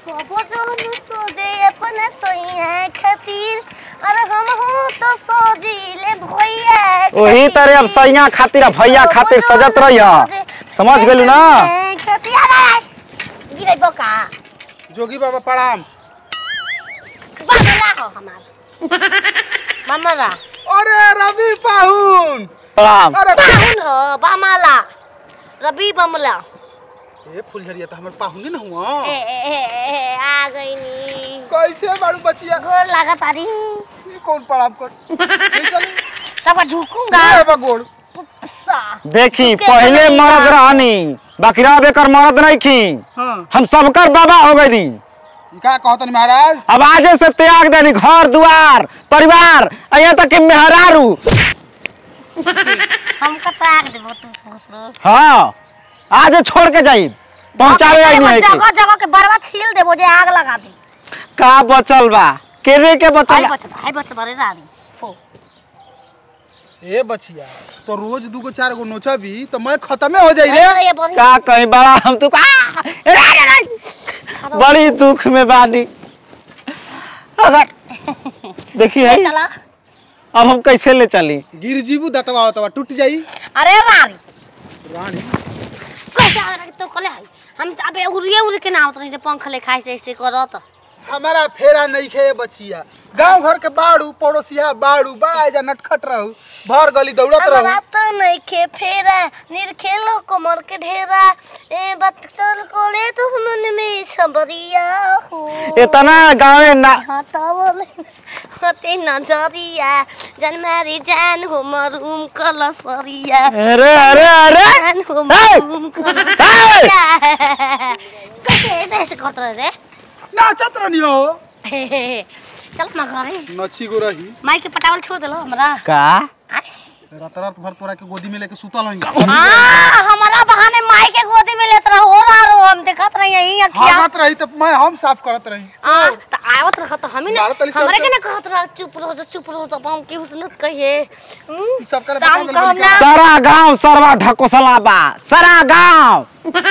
सबो जौन तो दे अपन सैया खातिर और हम हो तो सोजीले भैया वही तरह अब सैया खातिर आ भैया खातिर सजत रहिया समझ गेलू ना गिरे बोका जोगी बाबा प्रणाम बाबला हो हमार मामाला अरे रवि पाहुन प्रणाम अरे पाहुन हो बामाला रवि बमला ए फुलझरिया तो हमर पाहुन न हुआ ए ए ए, ए आ गई नी कैसे बाड़ू बचिया गोर लागत आरी ये कौन प्रणाम कर नहीं चली सबका झुकूंगा ए बगोड़ पुप्सा देखी के पहले बनैया। मरद रहनी बाकी अब एकर मरद नहीं खी हां हम सबकर बाबा हो गई ई का कहतन महाराज अब आजे से त्याग देनी घर दुआर परिवार आ यहाँ तक कि मेहरारू हम कताक देबो तू घुसरो हाँ आज छोड़ के जाई पहुंचावे आई नहीं है जगह जगह के बरवा छील देबो जे आग लगा दी का बचल बा केरे के बचल हाय बा? बच हाय बच बरे रानी हो ए बचिया तो रोज दूगो चार गो नोचबी तो मैं खत्मे हो जाई रे ये बड़ी का कहीं बड़ा हम तो का रे, रे, रे। बड़ी दुख में बानी अगर देखी है चला अब हम कैसे ले चली गिर जीबू दतवा होतवा टूट जाई अरे रानी रानी कैसे आ रहा तो कले है हम अबे उड़िए उड़ के ना उतरे पंख ले खाई से ऐसे करत हमारा फेरा नहीं खे बचिया गांव घर के बाड़ू पड़ोसिया बाड़ू बड़ा जा नटखट रहू भर गली दौड़त हमरा रहू तो नहीं खे फेरा निर खेलो कमर के ढेरा ए बात चल कोले तो मन में सबरिया हो इतना गाँव ना हटावल हते नजरिया जन मारी जान हो मरूम कलसरिया अरे अरे अरे जान हो हे! मरूम कलसरिया कैसे ऐसे ऐसे करत रहे रे नाचत रहनी हो हे, हे, हे। चल ना घरे नची गो रही माई के पटावल छोड़ देलो हमरा का आय। रात रात भर तोरा के गोदी में लेके सुतल हई हाँ हमारा बहाने माई के गोदी में लेत रहो रहा रो हम देखत रही यही अखिया हाथ रही तो मैं हम साफ करत रही आ त आवत रहा तो हम ही मारत ना तली हमरे चल- के ना कहत रहा चुप रहो जो चुप रहो तो हम की हुस्नत कहिए हम्म, ई सब करे शाम बता को हम देलक ना सारा गांव सरवा ढकोसला बा सारा गांव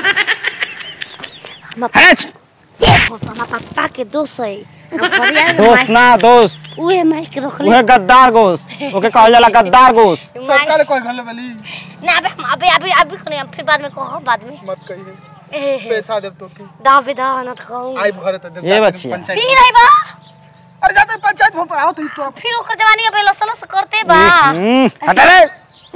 हेच! ये होता पप्पा के दोस्त है हम बढ़िया ना दोस्त ना दोस्त उहे माई के रख ले उहे गद्दार गोस ओके कहल जाला गद्दार गोस सब काले कोई घले वाली ना अबे हम अबे अभी अभी खोने हम फिर बाद में कहो बाद में मत कहिए ए, हे, पैसा देब तो की दा बेदा ना तो कहूं आई घरे तो देब ये जाके बचिया। पंचायत फिर आई बा अरे जाते पंचायत भवन पर आओ तो ई तोरा फिर ओकर जवानी अबे लस लस करते बा हम्म, हट रे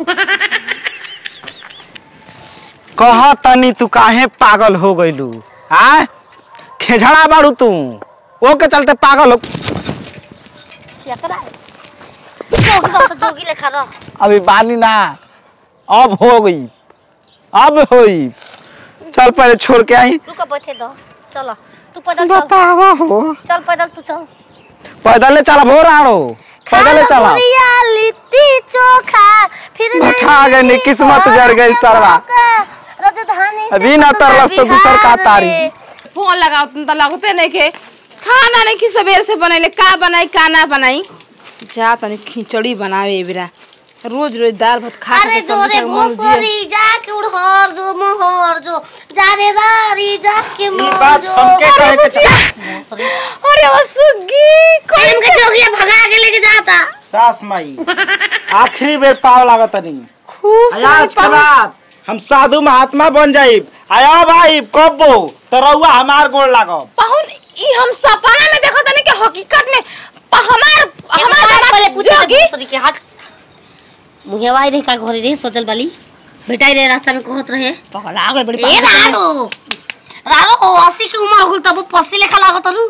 कह तनी तू काहे पागल हो गइलू आ खेझड़ा बाड़ू तू ओके चलते पागल हो यात्रा जोगी बा तो जोगी लेखा रह अभी बानी ना अब हो गई अब होई चल पहले छोड़ के आई रुक बैठे दो चलो तू पैदल चल बतावा हो चल पैदल तू चल पैदल चला भो राणो पैदल चला बुढ़िया लिट्टी चोखा फिर बैठा गए नी, किस्मत जर गई सरवा। राजधानी से अभी ना पटना तरलस तो दूसर का बिहार तारी। रे। फोन लगाओ तुम तो लगते नहीं के खाना नहीं कि सवेर से बनैले का बनाई का ना बनाई जा तनी खिचड़ी बनावे बेरा रोज रोज दाल भात खा अरे के जो सब्जी रे खा के मन जिया। भोसरी जाके उड़हर जो मोहर जो जा रे रारी जाके मोहर बात जो हमके अरे कहे के बुचिया। भोसरी। अरे वो सुग्गी टाइम के जोगिया भगा के लेके जाता सास माई आखिरी बेर पाव लागत नहीं खुश आज के बाद हम साधु महात्मा बन जाइब आया भाई कबो तो रउआ हमार गोड़ लागब पाहुन ई हम सपना में देखत नहीं कि हकीकत में प- हमार हमार हमार पहले पूछे जोगी भोसरी के हट मुहेवाई रे का घरे रे सोचल बाली बेटाई रे रास्ता में कहत रहे पकड़ा गए बड़ी ए पाहुन। रारो रारो अस्सी के उम्र हो गई तब पस्सी लेखा लागत रू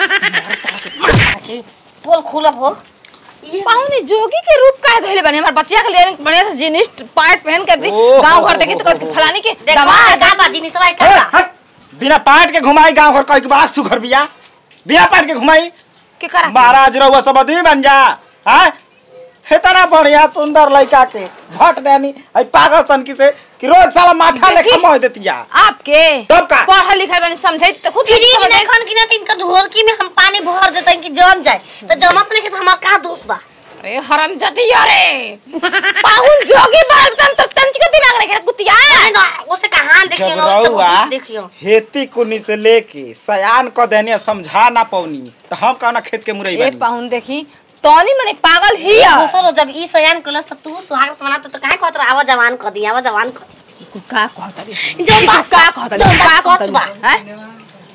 पोल खुलब हो पाहुन ई जोगी के रूप काहे धइले बने हमार बच्चिया के लिए बढ़िया से जीनिस पैंट पहन कर दी ओहो, गांव घर देखी तो कहत कि फलानी के देखा दमाद का बाजी नहीं सवाई हट, का हट। बिना पाट के घुमाई गांव घर कह के बात सुघर बिया बिना पाट के घुमाई के करा महाराज रउआ सब आदमी बन जा हैं इतना बढ़िया सुंदर लड़का के भट देनी आई पागल सन की से कि रोज साला माठा लेके देखी। मोह देतिया आपके तब का? पढ़ल लिखल बनी समझे तो खुद फ्रिज समझ देखन कि ना तिनका ढोलकी में हम पानी भर देते हैं कि जम जाए तो जमत नहीं तो हमार का दोष बा अरे हराम जाती अरे पाहुन जोगी बालतन तो तंच के दिमाग रखे कुतिया उसे कहाँ देखियो जब ना उसके रहुआ वापस देखियो हेती कुनी से लेके सयान क देने समझा ना पौनी तो हम कहना खेत के मुरई ए बानी पाहुन देखी तोनी मने पागल ही आ दूसरो जब ई सयान कलस तो तू सुहाग बना तो काहे कहत रहा आवा जवान क दी आवा जवान क दी का कहता रे जो बात का कहता जो रे का बात कहता सच बा। रे हैं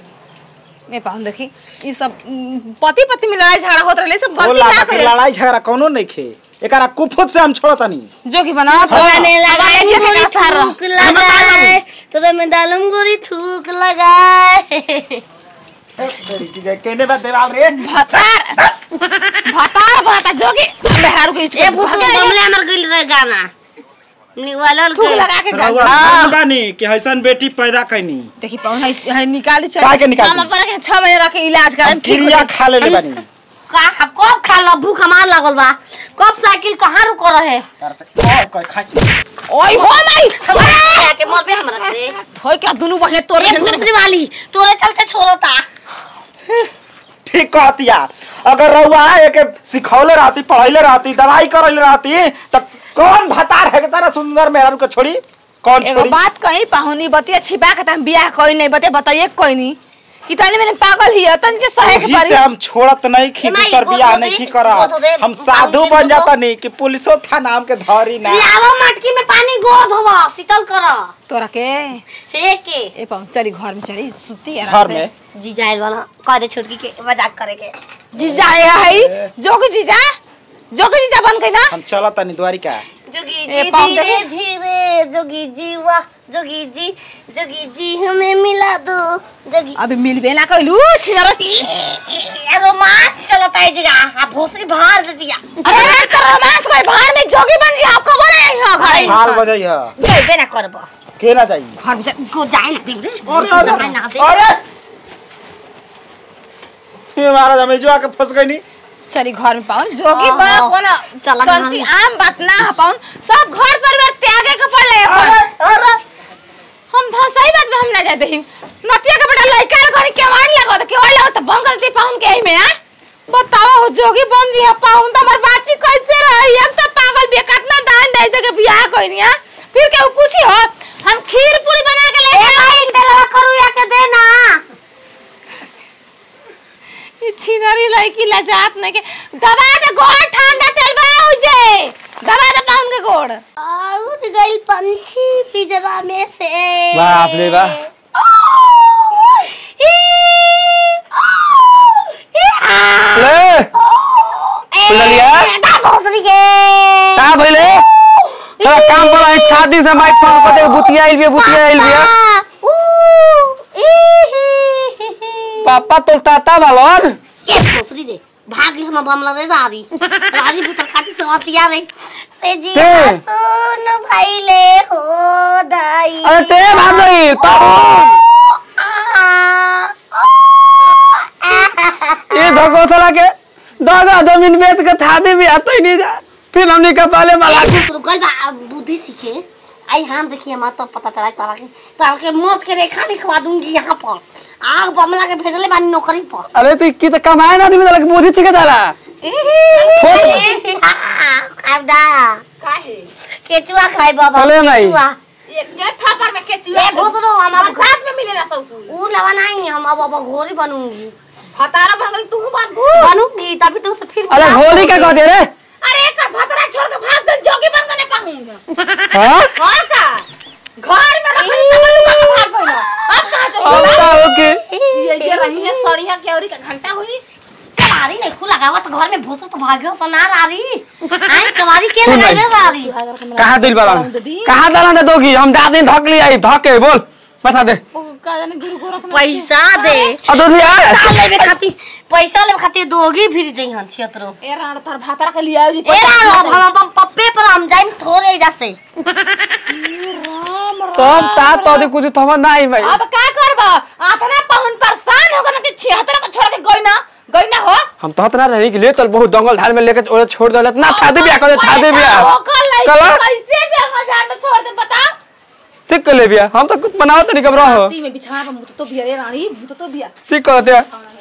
ए पाहुन देखी ई सब पति पति में लड़ाई झगड़ा होत रहले सब वो गलती लागा ना के करे लड़ाई झगड़ा कोनो नहीं खे एकरा कुफुत से हम छोड़तनी जोगी बना तोरा में लगाए के गोरी का सारा थूक लगाए तोरा में डालम गोरी थूक लगाए केने बा देवाल रे भतार भतार भता जोगी मेहरारू के ए इसको भूख मामले हमर गइल रहे गाना निवालल थूक के लगा के रहुआ गंगा हम बानी कि हसन बेटी पैदा कैनी देखी पाहुन है, है निकाल चल काहे के निकाल हम दी? अपन के 6 महीने रख के इलाज हम करम ठीक हो क्रिया जाई। खा लेले बानी का कब खा लो भूख हमार लगल बा कब साइकिल कहाँ रुक रहे तार से और कोई खा ओय हो माई हमारे के मर पे हमरा रे होय क्या दुनु बहने तोर ये भूसरी वाली तोरे चलते छोड़ता ठीक कहतिया अगर रहुआ एक सिखौले रहती पढ़ैले रहती दवाई करैले रहती त कौन भतार है के तरह सुंदर मेहरारू के छोड़ी कौन एगो छोड़ी बात कही पाहुनी बतिया छिपा के तम बियाह कोई नहीं बते बताइए कोई नहीं कि तनी मैंने पागल ही है तन के सहे के वही परी से हम छोड़त नहीं खी ए माई, दूसर गोद बियाह हो नहीं दे, खी करा गोद हो दे, हम बाबू साधु के बन गोद जाता हो। नहीं कि पुलिसो था नाम के धरी ना लावा मटकी में पानी गोद होवा शीतल कर तोरा के हे के ए पाहुन चली घर में चली सुती घर आराम से में जी जाइल वाला कह दे छुटकी के मजाक करे के जीजा है है जोगी जीजा जोगी जीजा बन गई ना हम चलत तनी द्वारिका जोगी ए, जी पाँव धीरे देखो। धीरे जोगी जी वाह जोगी जी जोगी जी हमें मिला दो जोगी अभी मिलबे ना कइलू छिनरती ये रोमांस चलता है जगह आप भोसरी भार दे दिया अरे तो रोमांस कोई भाड़ में जोगी बन जी आपको बोले यहाँ घर हाल बजई है जेबे ना करबो के ना जाई घर में चल को जाए ना दिन रे और और- जाए ना दे अरे ये महाराज हमें जो आके फंस गई नहीं चली घर में पाउन जोगी हाँ, बना हाँ। कोना चला कंची घर आम बात ना है पाउन सब घर परिवार त्यागे के पड़ले अपन अरे अरे हम तो सही बात में हम ना जाते ही नतिया के बेटा लइका घर के वाण लगो तो केवाड़ लगो तो बंग करती पाउन के ही में आ बताओ हो जोगी बन जी है पाउन तो हमार बाची कैसे रही हम तो पागल बे कितना दान दे दे के बियाह कोई नहीं आ फिर के पूछी हो हम खीर पूरी बना के ले ए भाई तेलवा करू या के दे ना ये छिनरी लड़की लजात नहीं के दबा दे गोड़ ठंडा तेल बा जे दबा दे पाउन के गोड़ आउट गइल पंछी पिंजरा में से बाप रे बा। ले बुझलिया? भोसरी के का भइले तोरा काम पर आई सात दिन से माइक फोन कर दे बुतिया आइल बिया बुतिया आइल बिया पापा तो ताता बालन के भोसरी रे भाग गई हम बमला रे रारी रारी भीतर खाती सवतिया रे से जी के? सुन भइले हो दाई अरे ते भाग गई पापा ये धगो थला के दगा जमीन बेच के था दे बिया तो ही नहीं जा फिर हमने कपाले माला रुकल बा बुद्धि सीखे आई हम देखिए हमारा तो पता चला तारा के तारा के मौत के रेखा लिखवा दूंगी यहाँ पर आग बमला के भेजले बानी नौकरी पर अरे तू की तो कमाए ना आदमी लगे बुद्धि ठीक डाला खाबदा केचुआ खाई बाबा चले नहीं। केचुआ एक डेढ़ थापर में केचुआ ए भोसरो हम अब बरसात में मिलेला सब कुछ ऊ लवा नहीं हम अब अब घोरी बनूंगी भतारा भंगल तू बन बनूंगी तभी तो उसे फिर अरे मिला- होली क्या कहते रे अरे एक भतरा छोड़ के भाग दे जोगी बन गने पाऊंगा हाँ हां का घर में रख तब लुका के भाग गइल अब कहां अब जाओ का ओके ये जे रही है सड़िया के औरी का घंटा हुई कवारी नहीं खुला गावा तो घर में भोसो तो भाग्यो तो ना रारी आई कवारी के सुन लगाई भाई। रे रारी कहाँ दिल बालन कहाँ दलन दे दोगी हम जा दिन धक ली आई धक के बोल बता दे का जाने गुरु गोरख में पैसा दे अब तो यार पैसा लेवे खातिर पैसा लेवे खातिर दोगी फिर जई हन छियतरो ए राण तार भतरा के लिया जी ए राणो अब हम अपन पप्पे पर हम जाइम थोड़े जैसे तब ता तो दे कुछ थमा नहीं भाई अब का करबा आतना पवन परेशान हो गना कि 76 को छोड़ के गई ना गई ना हो हम तो हतना रही कि ले चल बहुत जंगल झाड़ में लेके ओरे छोड़ दे ना था दे बिया कर था दे बिया ओकर लइका चला। कैसे जंगल झाड़ में छोड़ दे बता ठीक कर ले बिया हम तो कुछ बनाओ तो नहीं कब रहो ती में बिछाना पर मुत तो बिया रे रानी मुत तो बिया ठीक करते हैं